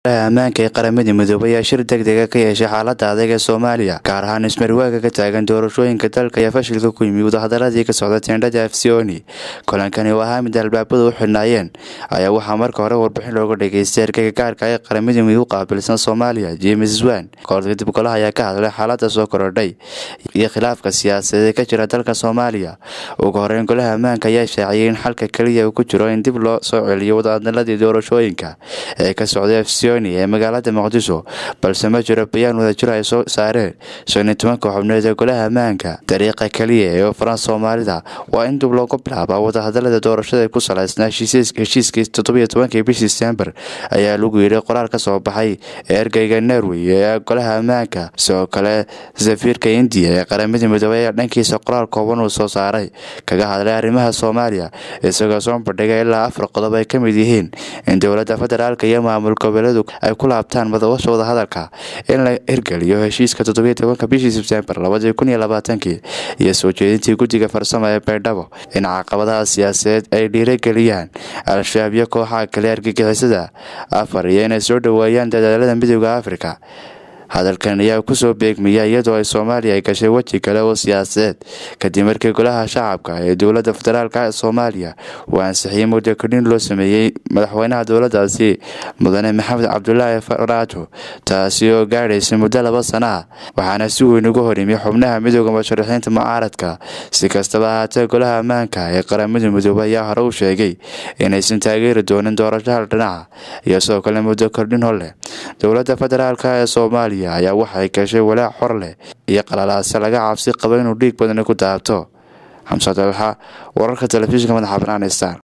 ammaanka ee qaramada midoobay ayaa shir degdega ka yeeshay xaalada adag ee soomaaliya gaar ahaan ismarwaaga ka taagan doorashooyinka dalka ayaa fashilka ku yimi wadahadaladii ka socda teendhada afsioni kulankani oo ahaa mid albaabadu u xidhnaayeen ayaa waxaa marka hore warbixin looga dhageystay ergeyga gaarka ee qaramada midoob u qaabilsan soomaaliya james wan kahor kadib golaha ayaa ka hadlay xaalada soo korodhay iyo khilaafka siyaasadeed ee ka jira dalka soomaaliya ugu horeyn golaha ammaanka ayaa shaaciyay in xalka keliya uu ku jiro in dib loo soo celiyo wadahadaladii doorashooyinka ee ka socday afsioni ee magaalada muqdisho balse ma jiro bayaan wadajir ay soo saareen shan iyo tobanka xubneed ee golaha ammaanka dariiqa keliya ee faran soomaalida waa in dib loogu bilaabaa wadahadalada doorashada ku salaysnaa heshiiskii toddobiyo tobankii bishii disembar ayaa lagu yidhi qoraal ka soo baxay ee ergeyga norway ee golaha ammaanka sidoo kale safiirka indiya ee qaramada midoobey ayaa dhankiisa qoraal kooban uu soo saaray kaga hadlay arrimaha soomaaliya isagoo soo bandhigay ilaa afar qodob ay ka mid yihiin in dowladda federaalk iyo maamul goboleedu ay ku laabtaan madawasha wadahadalka in la hirgeliyo heshiiska toddobiyo tobanka bishii sebtembar labadii kun iyo labaatankii iyo soo jeedintii guddiga farsamo ee baydhabo in caqabadaha siyaasadeed ay dhiirageliyaan al-shabaab iyo kooxaha kale argagixisada afar iyo inay soo dhoweeyaan dadaalada midooda afrika hadalkan ayaa kusoo beegmaya iyadoo ay soomaaliya ay gashay weji kale oo siyaasadeed kadib markii golaha shacabka ee dowladda federaalk ee soomaaliya uu ansixiyey muddo kordhin loo sameeyey madaxweynaha dowladdaasi mudane maxamed cabdulaahi faraajo taasi oo gaadhaysay muddo laba sana ah waxaana si weyn uga hor yimi xubnaha midooda musharaxiinta mucaaradka si kastaba ahaatee golaha ammaanka ee qaramada midoobey ayaa hore u sheegay inaysan taageeri doonin doorasho hal dhinaca iyo sidoo kale muddo kordhin hor leh dowladda federaalk ee soomaaliya ayaa waxay gashay walaac xor leh iyo qalalaase laga cabsi qabo inuu dhiig badani ku daabto xamse dalxa wararka telefishinka madaxa banaan star